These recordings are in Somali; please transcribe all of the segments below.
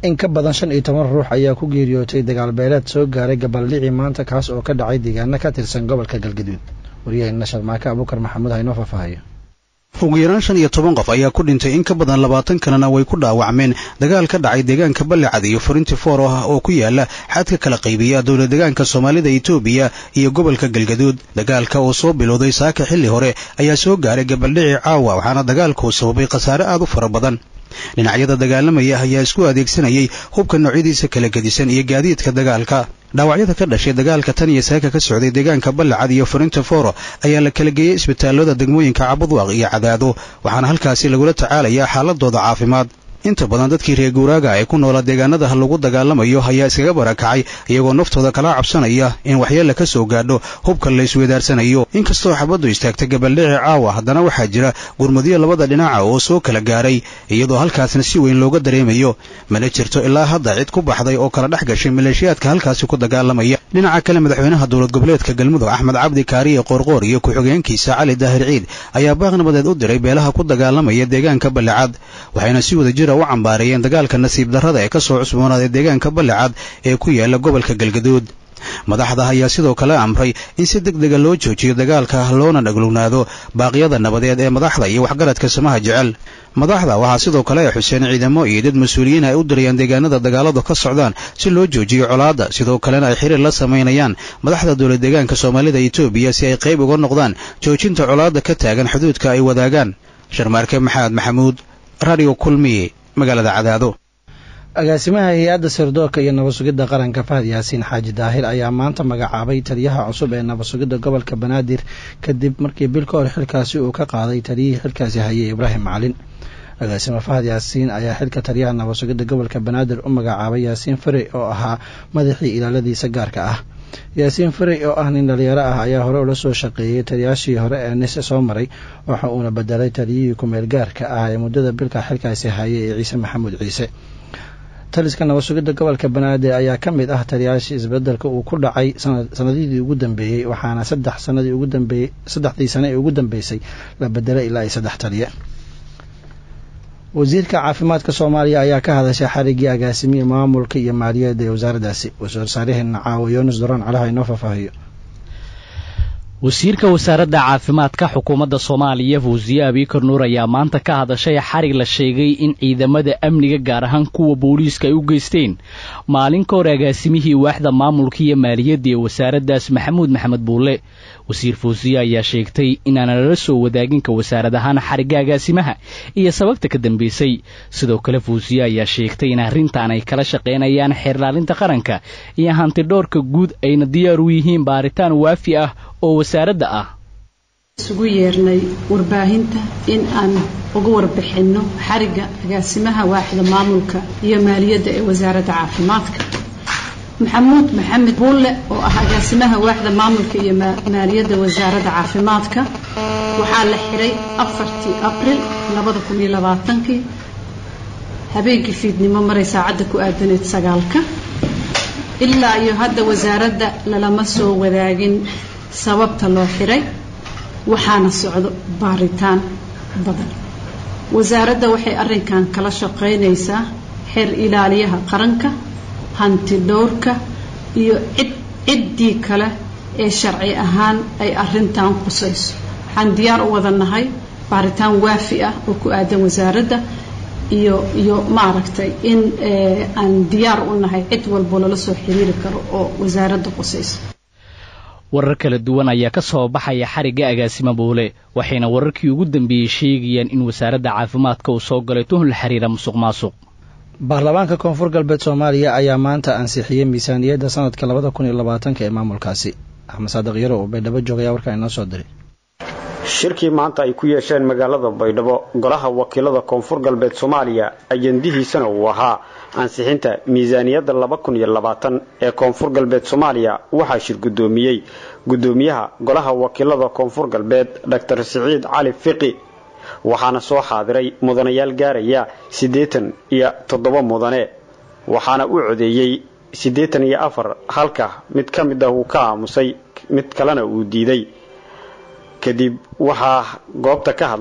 in ka badan shan iyo toban ruux ayaa ku geeriyootay dagaal beeleed soo gaaray gabaldhicii maanta kaas oo ka dhacay deegaano ka tirsan gobolka galgaduud waryaheena sharmaake abuukar maxamuud haynoo faahfaahayo ugu yaraan shan iyo toban qof ayaa ku dhintay in ka badan labaatan kalena way ku dhaawacmeen dagaal ka dhacay deegaanka ballicad iyo furinti foor ah oo ku yaala xadka kala qaybiya dowla deegaanka soomaalida etoobiya iyo gobolka galgaduud dagaalka oo soo bilowday saaka xilli hore ayaa soo gaaray gabaldhici caawa waxaana dagaalkuu sababay khasaare aad u fara badan dhinacyada dagaalamaya ayaa isku adeegsanayay hubka noocyadiisa kala gedisan iyo gaadiidka dagaalka dhaawacyada ka dhashay dagaalka tan iyo saaka ka socday deegaanka ballacad iyo furinta fooro ayaa la kala geeyey isbitaalada degmooyinka cabudwaq iyo cadaado waxaana halkaasi lagula tacaalayaa xaaladooda caafimaad inta badan dadkii reer guuraaga ee ku noolaa deegaanada lagu dagaalamayo ayaa iskaga barakacay iyagoo naftooda kala cabsanaya in waxyeella ka soo gaadho hubka la isweydaarsanayo inkastoo xabaddu istaagtay gabaldhici caawa haddana waxaa jira gurmadyo labada dhinaca oo soo kala gaaray iyadoo halkaasna si weyn looga dareemayo mana jirto ilaa hadda cid ku baxday oo kala dhex gashay maleeshiyaadka halkaasi ku dagaalamaya dhinaca kale madaxweynaha dowlad goboleedka galmudug axmed cabdi kaariye qoorqoor iyo ku-xigeenkiisa cali daahir ciid ayaa baaq nabadeed u diray beelaha ku dagaalamaya deegaanka ballicad waxayna si wada jira u cambaareeyeen dagaalka nasiib darrada ee ka soo cusboonaaday deegaanka ballicad ee ku yaala gobolka galgaduud madaxda ayaa sidoo kale amray in si deg dega loo joojiyo dagaalka loona dhaglugnaado baaqyada nabadeed ee madaxda iyo waxgaradka samaha jecel madaxda waxaa sidoo kale ay xuseen ciidamo iyo dad mas-uuliyiin ay u dirayaan deegaanada dagaaladu ka socdaan si loo joojiyo colaadda sidoo kalena ay xiriir la samaynayaan madaxda dowlad deegaanka soomaalida etoobiya si ay qayb uga noqdaan joojinta colaadda ka taagan xuduudka ay wadaagaan sharmaarke maxamed maxamuud radio kulmiye magaalada cadaado agaasimaha hay-adda sirdoorka iyo nabad sugidda qaranka fahad yaasiin xaaji daahir ayaa maanta magacaabay taliyaha cusub ee nabad sugidda gobolka banaadir kadib markii bil ka hor xilkaasi uu ka qaaday taliyihii xilkaasi hayay ibraahim macalin agaasime fahad yaasiin ayaa xilka taliyaha nabad sugidda gobolka banaadir u magacaabay yaasiin farey oo ahaa madaxii ilaaladiisa gaarka ah yaasiin farey oo ah nin dhalinyaro ah ayaa hore ula soo shaqeeyey taliyaashii hore ee nise soo maray waxa uuna bedelay taliyihii kumeel gaarka ah ee muddada bilka xilkaasi hayay ee ciise maxamuud ciise taliska nabad sugidda gobolka banaadir ayaa ka mid ah taliyaashii isbedelka uu ku dhacay sanadihii ugu dambeeyey waxaana saddex sanadii ugu dambeeyey saddexdii sane ee ugu dambeysay la bedelay ilaa ay saddex taliye wasiirka caafimaadka soomaaliya ayaa ka hadashay xariggii agaasimihii maamulka iyo maaliyadda ee wasaaraddaasi wasaarsaaraheena caawa yoonis doron calaha inoo faahfaahiyo wasiirka wasaaradda caafimaadka xukuumadda soomaaliya fawsiye abiikar nuur ayaa maanta ka hadashay xarig la sheegay in ciidamada amniga gaar ahaan kuwa booliiska ay u geysteen maalin ka hor agaasimihii waaxda maamulka iyo maaliyadda ee wasaaraddaas maxamuud maxamed buulle wasiir fawsiye ayaa sheegtay inaana lala soo wadaagin ka wasaarad ahaan xarigga agaasimaha iyo sababta ka dambeysay sidoo kale fawsiye ayaa sheegtay in arrintan ay kala shaqaynayaan xeerlaalinta qaranka iyo hantidhoorka guud ayna diyaar u yihiin baaritaan waafi ah oo wasaaradda ah isugu yeernay warbaahinta in aan uga warbixinno xarigga agaasimaha waaxda maamulka iyo maaliyadda ee wasaaradda caafimaadka maxamuud maxamed buulle oo ah agaasimaha waaxda maamulka iyo maaliyadda wasaaradda caafimaadka waxaa la xiray afartii abril labada kun iyo labaatankii habeenkii fiidnimo maray saacadda ku aadaneed sagaalka ilaa iyo hadda wasaaradda lalama soo wadaagin sababta loo xiray waxaana socdo baaritaan badan wasaaradda waxay arrinkan kala shaqaynaysaa xeer ilaaliyaha qaranka hanti dhowrka iyo cid ciddii kale ee sharci ahaan ay arrintan qusayso waxaan diyaar u wada nahay baaritaan waafi ah oo ku aadan wasaaradda iyo iyo maaragtay in aan diyaar u nahay cid walbo lala soo xiriiri karo oo wasaaradda qusayso warar kala duwan ayaa ka soo baxaya xarigga agaasima buule waxayna wararkii ugu dambeeyey sheegayaan in wasaaradda caafimaadka uu soo galay tuhun la xiriira musuq maasuq baarlamaanka koonfur galbeed soomaaliya ayaa maanta ansixiyey miisaaniyadda sanadka labada kun iyo labaatanka ee maamulkaasi axmed saadiq yaro oo baydhabo joogaya warkaan inoo soo diray shirkii maanta ay ku yeesheen magaalada baydhabo golaha wakiilada koonfur galbeed soomaaliya ajandihiisana uu ahaa ansixinta miisaaniyadda laba kun iyo labaatan ee koonfur galbeed soomaaliya waxaa shir guddoomiyey guddoomiyaha golaha wakiilada koonfur galbeed doctor siciid cali fiqi waxaana soo xaadiray mudanayaal gaaraya siddeetan iyo toddoba mudane waxaana u codeeyey siddeetan iyo afar halka mid ka mid ah uu ka aamusay mid kalena uu diiday kadib waxaa goobta ka hadlay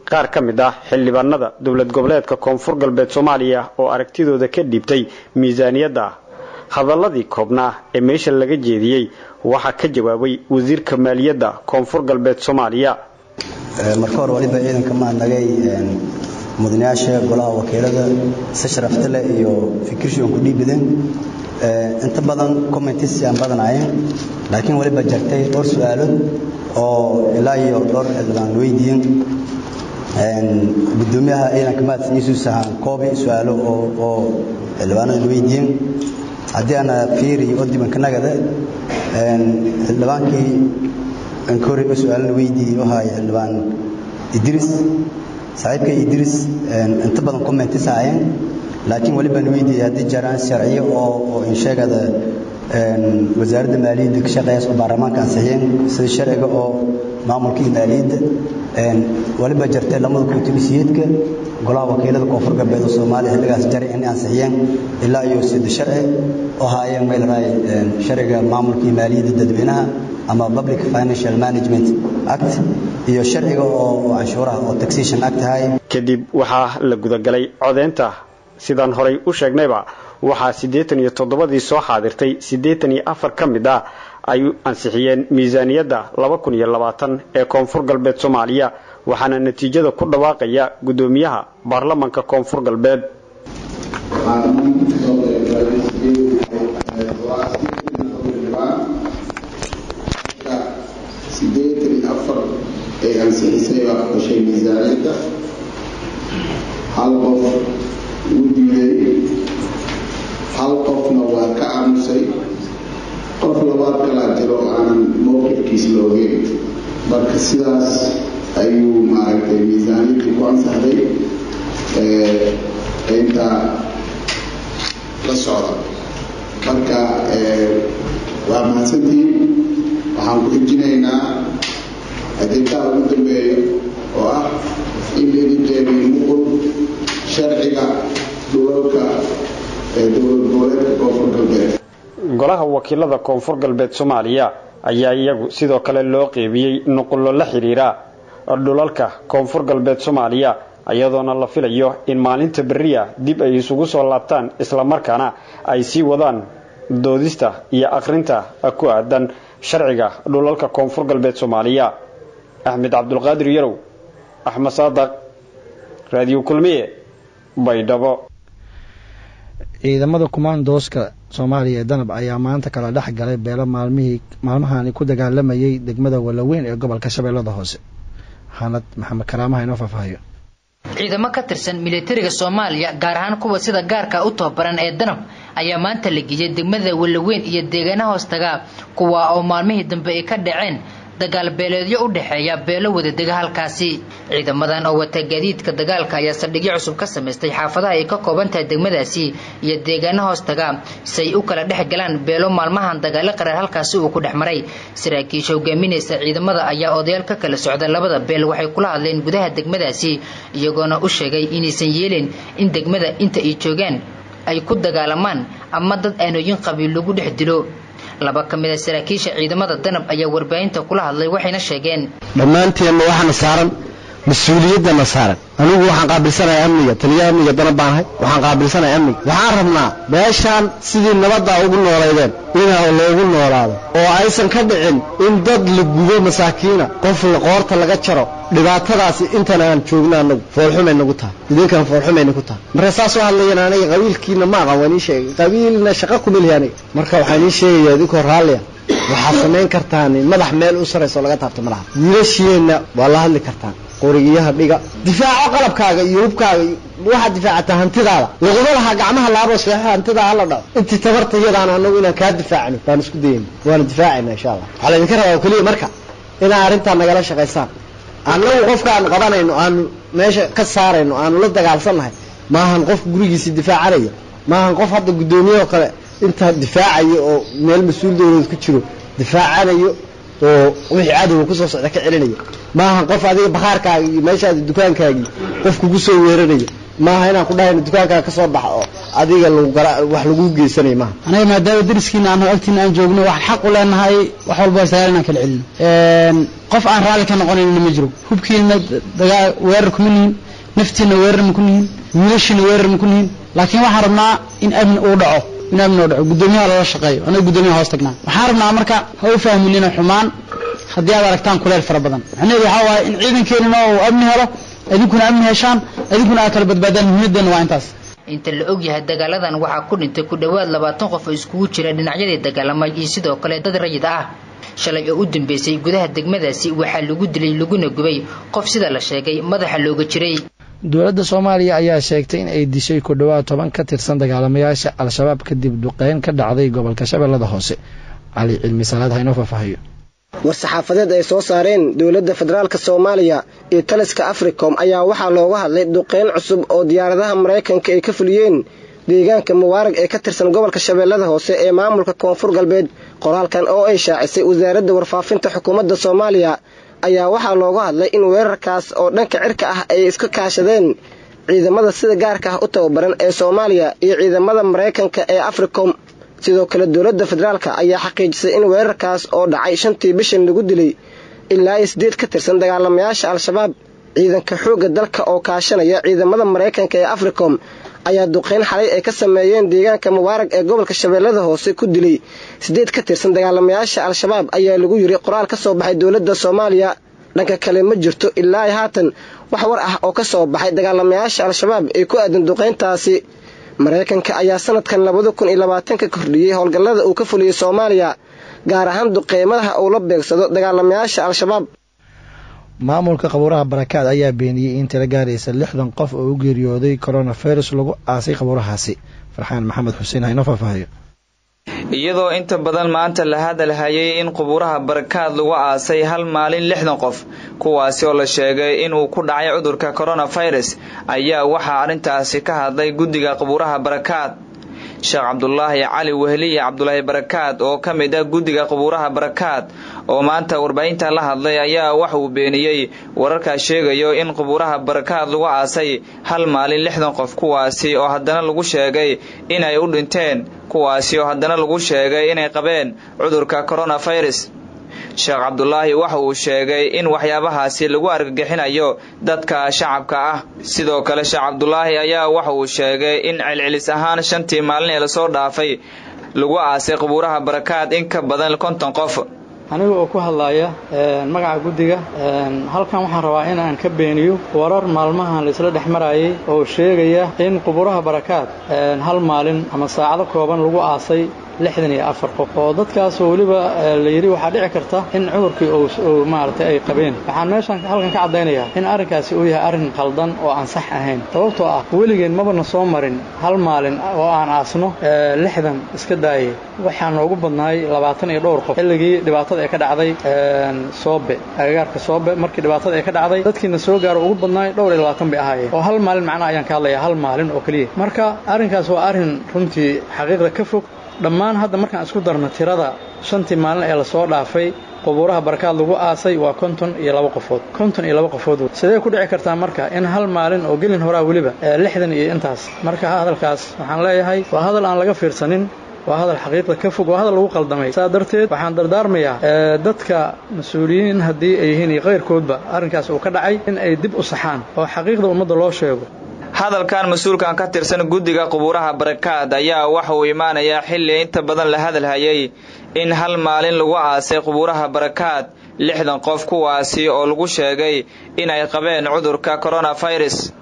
qaar ka mid ah xildhibaanada dowlad goboleedka koonfur galbeed soomaaliya oo aragtidooda ka dhiibtay miisaaniyadda hadalladii koobnaa ee meesha laga jeediyey waxaa ka jawaabay wasiirka maaliyadda koonfur galbeed soomaaliya marka hore waliba ciidanka mahadnagay mudanayaasha golaha wakiilada si sharafta leh iyo fikirshi aan ku dhiibideen inta badan commentis aan badanaayeen laakiin waliba jartay dhowr su-aalood oo ilaa iyo dhowr xildhibaan weydiiyeen gudoomiyaha ciidanka mahadsan yuusuf sahaan koobi su-aalo oo xildhibaanada weydiiyeen haddii ana fiiri oo dibankanagada xildhibaankii ankori oo su-aalana weydiiyey wahay xildhibaan idris saaxiibkay idris inta badan commentis ahaayeen laakiin wali baan weydiiyey haddii jaraan sharciyo oo oo insheegada wasaaradda maaliyadda ka shaqeeya oo baarlamaanka ansixiyeen sida sharciga oo maamulka iyo maaliyadda waliba jartay lamada kuutulisiyeedka golaha wakiilada koonfur galbeed oo soomaaliya xilligaas jari in ansixiyeen ilaa iyo sida sharci oo haayeen meel raay sharciga maamulka iyo maaliyadda dadweynaha ama public financial management act iyo sharciga oo canshuuraha oo taxation act ahay kadib waxaa la gudagalay codeynta sidaan horay u sheegnayba waxaa siddeetan iyo toddobadii soo xaadirtay siddeetan iyo afar ka mid ah ay ansixiyeen miisaaniyadda laba kun iyo labaatan ee koonfur galbeed soomaaliya waxaana natiijada ku dhawaaqaya guddoomiyaha baarlamanka koonfur galbeed sideetan iyo afar ee ansixisay baa xushay miisaaniyadda hal qof wuu diiday hal qofna waa ka aamusay qof labaad kalaa jiro aanan mowqifkiis la ogeyn marka sidaas ayuu maaragtay miisaaniyaddii ku ansaxday intaa la socda marka waa mahadsantiin waxaan ku xijinaynaa adeegaha ugu dambeeya oo ah in laydin qeybiyo muqul sharciga dhulalka ee dowlad goboleedka koonfur galbeed golaha wakiilada koonfur galbeed soomaaliya ayaa iyagu sidoo kale loo qeybiyey nuqullo la xidhiira dhulalka koonfur galbeed soomaaliya iyadoona la filayo in maalinta beriya dib ay isugu soo laabtaan islamarkaana ay sii wadaan doodista iyo akhrinta ku aadan sharciga dhulalka koonfur galbeed soomaaliya axmed cabdulqaadir yarow axmed saadaq raadiyo kulmiye baydhabo ciidamada kumaandooska soomaaliya ee danab ayaa maanta kala dhex galay beelo maalmihii maalmahani ku dagaalamayay degmada walaweyn ee gobolka shabeellada hoose xanad maxamed karaamaha inoo faahfaahiyo ciidamo ka tirsan militariga soomaaliya gaar ahaan kuwa sida gaarka u tababaran ee danab ayaa maanta la geeyay degmada walaweyn iyo deegaana hoostaga kuwa oo maalmihii dambe ay ka dhaceen dagaal beeleedyo u dhexeeya beelo wadadega halkaasi ciidamadan oo wata gaadiidka dagaalka ayaa saldhigyo cusub ka samaystay xaafadaha ay ka kooban tahay degmadaasi iyo deegaana hoostaga si ay u kala dhex galaan beelo maalmahan dagaalo qarar halkaasi uu ku dhex maray saraakiisha hogaaminaysa ciidamada ayaa odayaal ka kala socda labada beel waxay kula hadleen gudaha degmadaasi iyagoona u sheegay inaysan yeelin in degmada inta ay joogaan ay ku dagaalamaan ama dad aanooyin qabiil lagu dhex dilo laba ka mid a saraakiisha ciidamada danab ayaa warbaahinta kula hadlay waxayna sheegeen dhammaanteenna waxaana saaran mas-uuliyaddana saaran anigu waxaan qaabilsanahay amniga taliya amniga danab baanahay waxaan qaabilsanahay amniga waxaan rabnaa meeshaan sidii nabaddaa ugu noolaydeen inaa loogu noolaado oo aysan ka dhicin in dad la gubo masaakiina qof qoorta laga jaro dhibaatadaasi intan aan joogna anagu foolxumay nagu tahay idinkan foolxumay nagu tahay marka saas oo hadlayan aniga qabiilkiina ma aqan waan ii sheegay qabiilna shaqa kumelihi aniga marka waxaan ii sheegayaa idinkoo raalliya waxaad samayn kartaan madax meel u sarayso laga taabto malaha wiilasheenna waa la hadli kartaan qorigiyaha dhiga difaaco qalabkaaga iyo hubkaaga waxaad difaacataa hantidaada laguma lahaa gacmaha laabo seexo hantidaa hala dhaco intii tabarta iyadaan anagu inaan kaa difaacno baan isku dayayna waana difaacayna insha allah waxaa laydinka rabaa oo keliya marka inaa arrintaa nagala shaqaysaan annagu qofkaan qabanayno aanu meesha ka saarayno aanu la dagaalsannahay maahan qof gurigiisa difaacanaya maahan qof hadda guddoomiyeoo kale intaa difaacayo oo meel mas-uul dowladeed ku jiro difaacanayo oo wixii cadowga kusoo socda ka celinaya maahan qof adiga bakhaarkaaga iyo meeshaada dukaankaagii qof kugu soo weeranayo maaha inaan ku dhahayno dukaankaaga ka soo baxa oo adiga wax lagu geysanay maaha anaga maadaama dariskiina aan agtiina aan joogno waxaan xaq u leenahay wax walba sagaal inaan kala celino qof aan raalli ka noqonayna ma jiro hubkiina dagaa weerar kuma nihin naftiina weerar ma ku nihin wiilashiina weerar ma ku nihin laakiin waxaan rabnaa in amni uu dhaco in amni uu dhaco guddoomiyaha lala shaqeeyo anaga guddoomiyaha hoos tagnaa waxaan rabnaa marka ha u fahminina xumaan haddii aad aragtaan kuleel fara badan macnaheedu waxaa waaye in ciidankeenina uu amni helo idinkuna amni heshaan idinkuna aad kala badbaadaan muhiimadeenna waa intaas inta la og yahay dagaaladan waxaa ku dhintay ku dhowaad labaatan qof oo iskugu jira dhinacyadii dagaalamay iyo sidoo kale dad rayid ah shalay oo u dambeysay gudaha degmadaasi waxaa lagu dilay laguna gubay qof sida la sheegay madaxa looga jiray dowladda soomaaliya ayaa sheegtay in ay dishay ku dhowaad toban ka tirsan dagaalamayaasha al-shabaab kadib duqeyn ka dhacday gobolka shabeellada hoose cali cilmi salaad haynoo faahfaahiyo war-saxaafadeed ay soo saareen dowladda federaalk soomaaliya iyo taliska africom ayaa waxaa looga hadlay duqeyn cusub oo diyaaradaha maraykanka ay ka fuliyeen deegaanka mubaarag ee ka tirsan gobolka shabeellada hoose ee maamulka koonfur galbeed qoraalkan oo ay shaacisay wasaaradda warfaafinta xukuumadda soomaaliya ayaa waxaa looga hadlay in weerarkaas oo dhanka cirka ah ay iska kaashadeen ciidamada sida gaarka ah u tababaran ee soomaaliya iyo ciidamada maraykanka ee africom sidoo kale dowladda federaalk ayaa xaqiijisay in weerarkaas oo dhacay shantii bishan lagu dilay ilaa iyo siddeed ka tirsan dagaalamayaasha al-shabaab ciidanka xoogga dalka oo kaashanaya ciidamada maraykanka ee africom ayaa duqeyn xalay ay ka sameeyeen deegaanka mubaarag ee gobolka shabeellada hoose ku dilay siddeed ka tirsan dagaalamayaasha al-shabaab ayaa lagu yiri qoraal ka soo baxay dowladda soomaaliya dhanka kale ma jirto ilaa haatan wax war ah oo ka soo baxay dagaalamayaasha al-shabaab ee ku aadan duqeyntaasi maraykanka ayaa sanadkan labada kun iyo labaatanka kordhiyey howlgallada uu ka fuliyey soomaaliya gaar ahaan duqeymaha uu la beegsado dagaalamayaasha al-shabaab maamulka qabuuraha barakaad ayaa beeniyey in tiro gaaraysa lixdan qof oo u geeriyooday coronavirus lagu aasay qabuurahaasi farxaan maxamed xuseen haynoo faahfaahiyo iyadoo inta badan maanta la hadalhayay in qubuuraha barakaad lagu aasay hal maalin lixdan qof kuwaasi oo la sheegay inuu ku dhacay cudurka coronavirus ayaa waxaa arrintaasi ka hadlay guddiga qubuuraha barakaad sheekh cabdulaahi cali wehliye cabdulaahi barakaad oo ka mid ah guddiga qubuuraha barakaad oo maanta warbaahinta la hadlay ayaa wax uu beeniyey wararkaas sheegayo in qubuuraha barakaad lagu aasay hal maalin lixdan qof kuwaasi oo haddana lagu sheegay inay u dhinteen kuwaasi oo haddana lagu sheegay inay qabeen cudurka coronavirus sheekh cabdulaahi waxa uu sheegay in waxyaabahaasi lagu argagixinayo dadka shacabka ah sidoo kale sheekh cabdulaahi ayaa waxa uu sheegay in celcelis ahaan shantii maalin ee lasoo dhaafay lagu aasay qubuuraha barakaad in ka badan konton qof aniga oo ku hadlaya magaca guddiga halkan waxaan rabaa inaan ka beeniyo warar maalmahan laisla dhex marayay oo sheegaya in qubuuraha barakaad hal maalin ama saacado kooban lagu aasay lixdan iyo afar qof oo dadkaasoo weliba la yidhi waxaa dhici karta in cudurkii uu maaragtay ay qabeen waxaan meeshan halkan ka caddaynayaa in arrinkaasi uu yahay arrin khaldan oo aan sax ahayn sababtoo ah weligeen mabana soo marin hal maalin oo aan aasno lixdan iska daayay waxaa noogu badnaay labaatan iyo dhowr qof xilligii dhibaatada ee ka dhacday soobe agagaarka soobe markii dhibaatada ee ka dhacday dadkiina soo gaaro ugu badnaay dhowr iyo labaatan bay ahaayeen oo hal maalin macnaha ayaan ka hadlayaa hal maalin oo keliya marka arrinkaas waa arrin runtii xaqiiqda ka fog dhammaan hadda markaan isku darno tirada shantii maalin ee lasoo dhaafay qubuuraha barakaad lagu aasay waa konton iyo laba qofood konton iyo laba qofood sidee ku dhici kartaa marka in hal maalin oo gelin horaa weliba lixdan iyo intaas marka hadalkaas waxaan leeyahay waa hadal aan laga fiirsanin waa hadal xaqiiqda ka fog waa hadal lagu qaldamay saa darteed waxaan dardaarmayaa dadka mas-uuliyiin haddii ay yihiin iyo kayrkoodba arrinkaas uu ka dhacay in ay dib u saxaan oo xaqiiqda ummadda loo sheego hadalkan mas-uulkan ka tirsan guddiga qubuuraha barakaad ayaa waxa uu imaanayaa xilli inta badan la hadalhayay in hal maalin lagu aasay qubuuraha barakaad lixdan qof kuwaasi oo lagu sheegay inay qabeen cudurka coronavirus